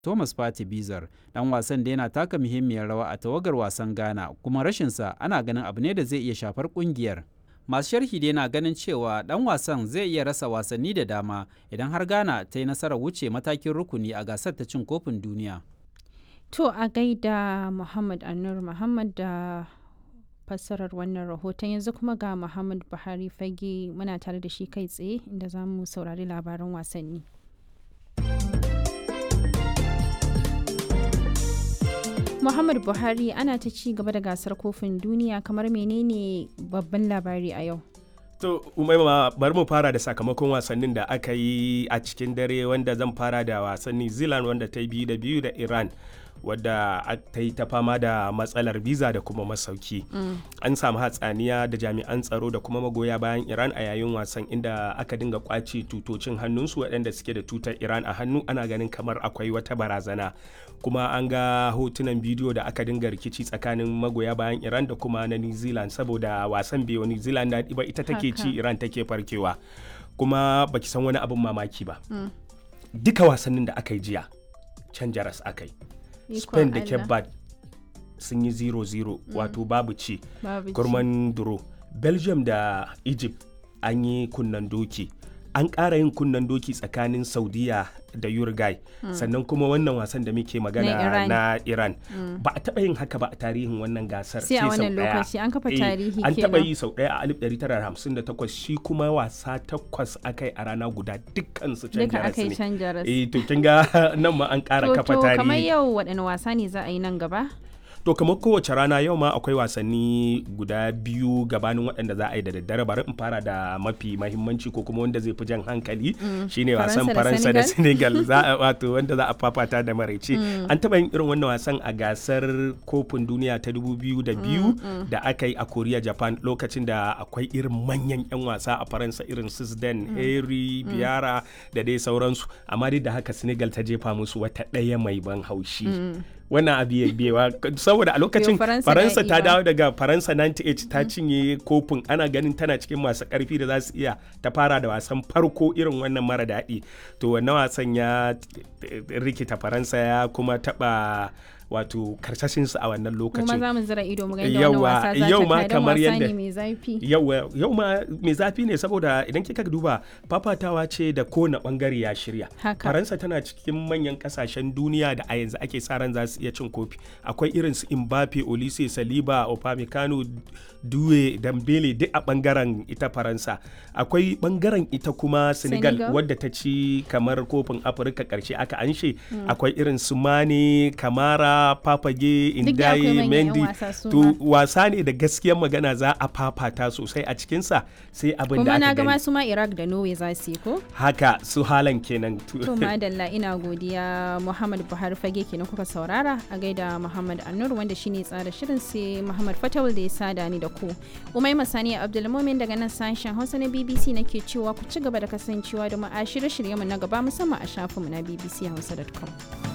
Thomas Partey Bizar dan wasan da yana taka muhimmiyar rawa a tawagar wasan Ghana kuma rashinsa ana ganin abu ne da zai iya shafar kungiyar. Masu sharhi dai na ganin cewa dan wasan zai iya rasa wasanni da dama idan har Ghana ta yi nasarar wuce matakin rukuni a gasar ta cin kofin duniya. To a gaida Muhammad Anur Muhammad da fassarar wannan rahoton yanzu kuma ga Muhammad Buhari fage muna tare da shi kai tsaye inda za mu saurari labaran wasanni. Muhammad Buhari ana ta ci gaba da gasar kofin duniya kamar menene babban labari a yau. To, umaima bari mu fara da sakamakon wasannin da aka yi a cikin dare wanda zan fara da wasan New Zealand wanda ta yi biyu da biyu da Iran. wadda ta yi ta fama da matsalar biza da kuma masauki an samu hatsaniya da jami'an tsaro da kuma magoya bayan iran a yayin wasan inda aka dinga kwace tutocin hannunsu waɗanda suke da tutar iran a hannu ana ganin kamar akwai wata barazana kuma an ga hotunan bidiyo da aka dinga rikici tsakanin magoya bayan iran da kuma na new zealand saboda wasan biyu new zealand na ba ita take ci iran take farkewa kuma baki san wani abin mamaki ba duka wasannin da aka yi jiya can jaras aka yi spain da cape verde sun yi 0-0 wato babu ci kurman duro belgium da egypt an yi kunnan doki an ƙara yin kunnan doki tsakanin saudiya da uruguay sannan kuma wannan wasan da muke magana na iran ba a taɓa yin haka ba a tarihin wannan gasar sai a wannan lokaci an kafa tarihi an taɓa yi sau ɗaya a 1958 shi kuma wasa takwas akai a rana guda dukkan su can jaras ne eh to kin ga nan ma an ƙara kafa tarihi to kamar yau waɗanne wasa ne za a yi nan gaba to kamar kowace rana yau ma akwai wasanni guda biyu gabanin waɗanda za a yi da daddare bari in fara da mafi mahimmanci ko kuma wanda zai fi jan hankali shine wasan faransa da senegal za a wato wanda za a fafata da maraice an taɓa yin irin wannan wasan a gasar kofin duniya ta 2002 da aka yi a korea japan lokacin da akwai irin manyan 'yan wasa a faransa irin sisden harry biara da dai sauransu amma dai da haka senegal ta jefa musu wata ɗaya mai ban haushi wannan abu ya biyewa saboda a lokacin faransa ta dawo daga faransa 98 ta cinye kofin ana ganin tana cikin masu karfi da za su iya ta fara da wasan farko irin wannan mara daɗi to wannan wasan ya rikita faransa ya kuma taɓa wato karsashinsu a wannan lokacin. Kuma za mu zira ido mu ga yadda wannan wasa za ta kai kamar yadda mai zafi. Yau ma mai zafi ne saboda idan kika duba fafatawa ce da kowane bangare ya shirya. Faransa tana cikin manyan kasashen duniya da a yanzu ake sa ran za su iya cin kofi. Akwai irin su Mbappe, Olise, Saliba, Upamecano, Due, Dambele duk a bangaren ita Faransa. Akwai bangaren ita kuma Senegal, Senegal. wadda ta ci kamar kofin Afirka karshe aka anshe. Mm. Akwai irin su Mane, Kamara, Papage, Indaye, Mendy. To wasa ne da gaskiyar magana za a fafata sosai a cikinsa sai abin da aka gani. Kuma na ga masu ma Iraq da Norway za su yi ko? Haka su halan kenan. To madalla ina godiya Muhammad Buhari fage kenan kuka saurara a gaida Muhammad Annur wanda shine tsara shirin sai Muhammad Fatawul da ya sada ni da ku. Umai Masani Abdulmumin daga nan sashen Hausa na BBC nake cewa ku ci gaba da kasancewa da mu a shirye-shiryenmu na gaba musamman a shafinmu na bbchausa.com.